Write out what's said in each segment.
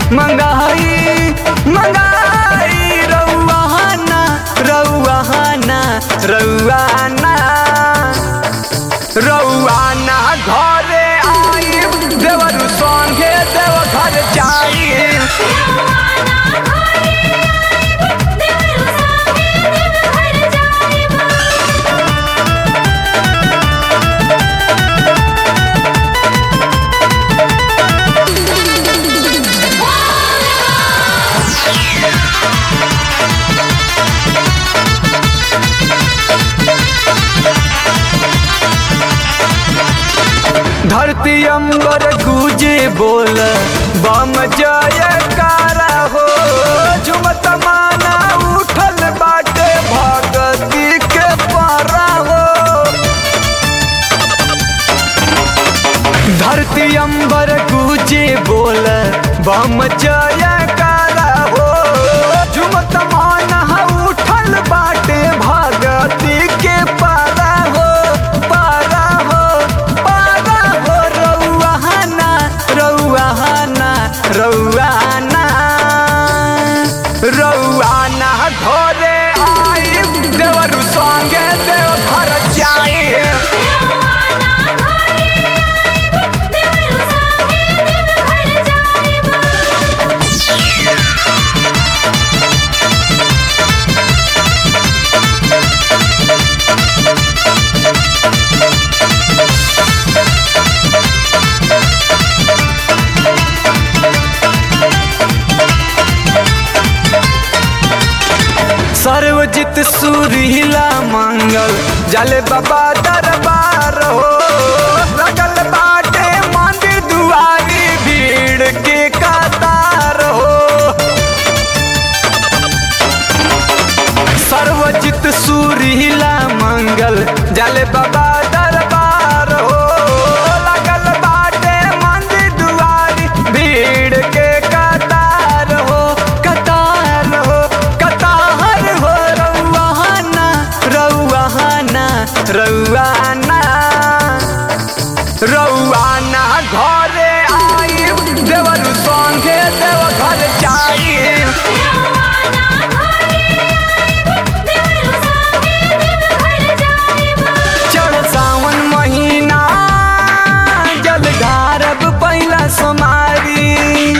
मंगाई मंगाई रउआना रउआना रउआना रउआना घरे आई देवर संगे देव घर जाई धरती अंबर गुजे बोल बम जयकारा हो झुमत माना उठल बाटे भगती के पारा हो धरती अंबर गुजे बोल बम जयकारा हो झुमत माना उठल बाटे भगती के पारा हो पारा हो पारा हो रउआना रउआना रउआना रउआना घरे आई देवर संगे देव घर जाई सर्वजित सुरीला मंगल जल बाबा दरबार हो लगल बाटे मंदिर दुआरी भीड़ के कतार हो सर्वजित सुरीला मंगल जल बाबा दरबार हो लगल बाटे मंदिर दुआरी भीड़ के कतार हो कतार हो कतार हो रउआना रउआना रउआना रउआना घरे आई देवर संगे देव घर जाई चढ़ सावन महीना जल ढारब पहिला सोमारी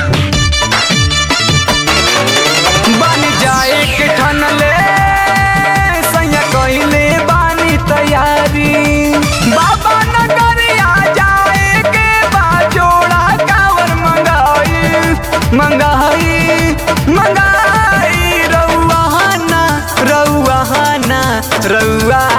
बन जाए के ठनले सैया कहिले बानी तैयारी बाबा नगरिया जाए के बा जोड़ा कावर मंगाई मंगाई मंगाई रउआना रउआना रउआ